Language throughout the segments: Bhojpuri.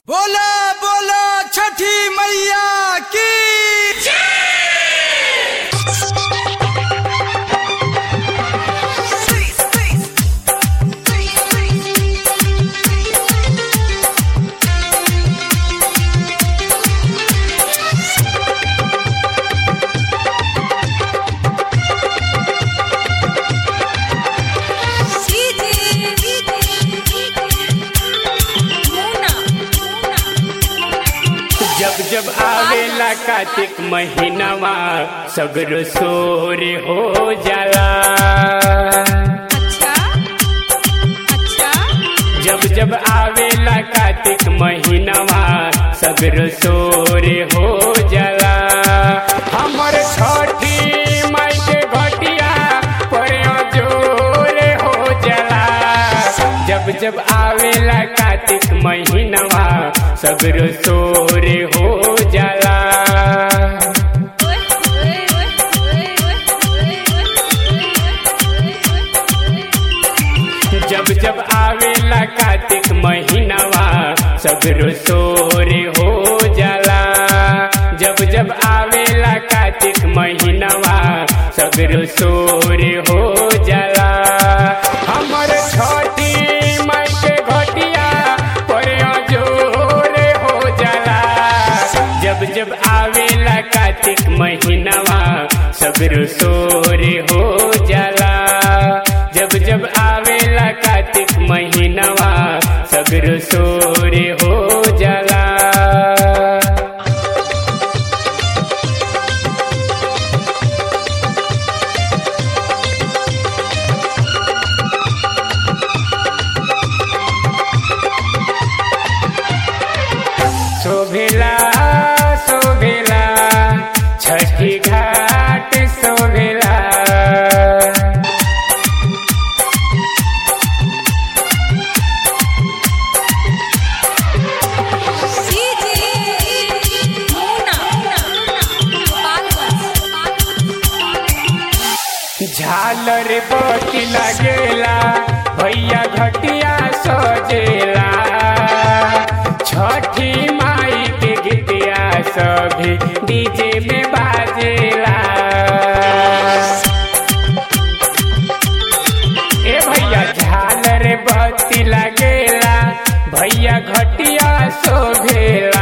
बोला बोला छठी मैया की जब जब आवेला कार्तिक महीनावा सगरो सोर हो जाला अच्छा अच्छा जब जब आवेला कार्तिक महीनावा सगरो सोर हो जाला हमर छठी माई के घटिया पर जोर हो जाला जब जब आवेला कार्तिक महीनावा सगरो सोर हो जाला ओए ओए ओए ओए ओए जब जब आवेला कार्तिक महीनावा सगरो सोर हो जाला जब जब आवेला कार्तिक महीनावा सगरो सोर हो जाला हमर छठी माई के घटिया पर जोर हो जाला जब जब आवेला कार्तिक महीनावा सगरो सोर हो जाला जब जब आवेला कार्तिक महीनावा सगरो सोर हो जाला शोभेला शोभेला छठी घाट शोभेला झालर बत्ती लगेला भैया घटिया सजेला छठी माई के गीतिया सभी डीजे में बाजेला ए भैया झालर बत्ती लगेला भैया घटिया शोभेला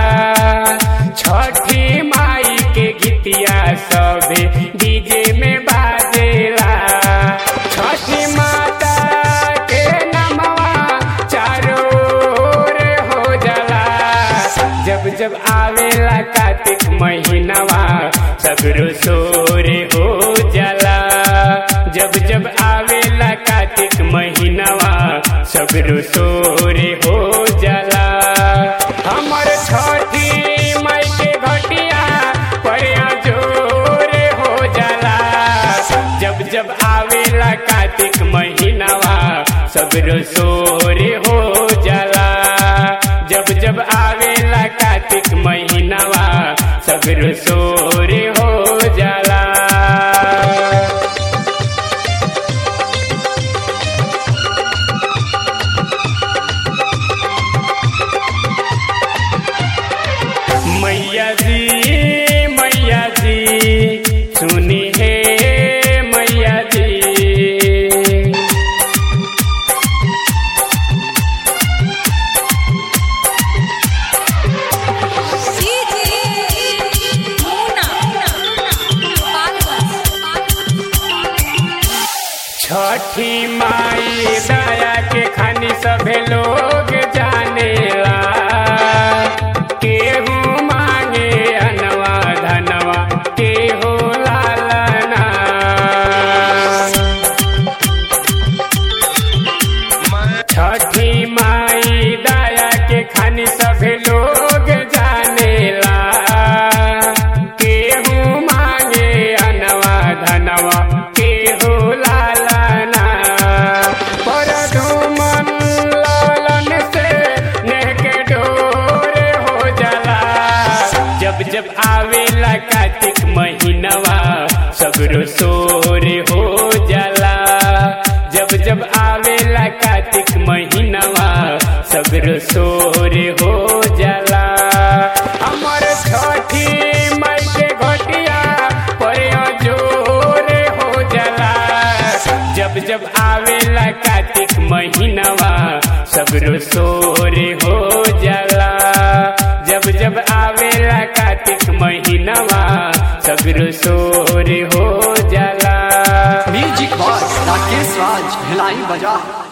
छठी माई के गीतिया सभी डीजे में बाजेला छठी माता के नमवा चारों ओर हो जाला जब जब आवेला कार्तिक महीनावा सगरो सोर हो जाला जब जब आवेला कार्तिक महीनावा सगरो सोर हो जाला हमर छठी माई के घटिया पर जोर हो जाला जब जब आवेला कार्तिक महीनावा सगरो सोर हो जाला जब जब आवेला कार्तिक महीनावा सगरो सोर हो जाला मैया जी मैया जी सुनी है मैया जी छठी माई दया के खानी सभे लोग जानेला केहू मांगे अनवा धनवा केहू लालना छठी माई दया के खानी सभे लोग जानेला केहू मांगे अनवा धनवा केहू लालना पर धूमन लालन से नेह के डोर हो जाला जब जब आवेला कार्तिक महीनवा सगरो सोर हो जाला जब जब आवेला कार्तिक महीनवा सगरो सोर हो सगरो शोर हो जाला जब जब आवेला कार्तिक महीनवा सगरो शोर हो जाला म्यूजिक बॉय राकेश राज भिलाई बजा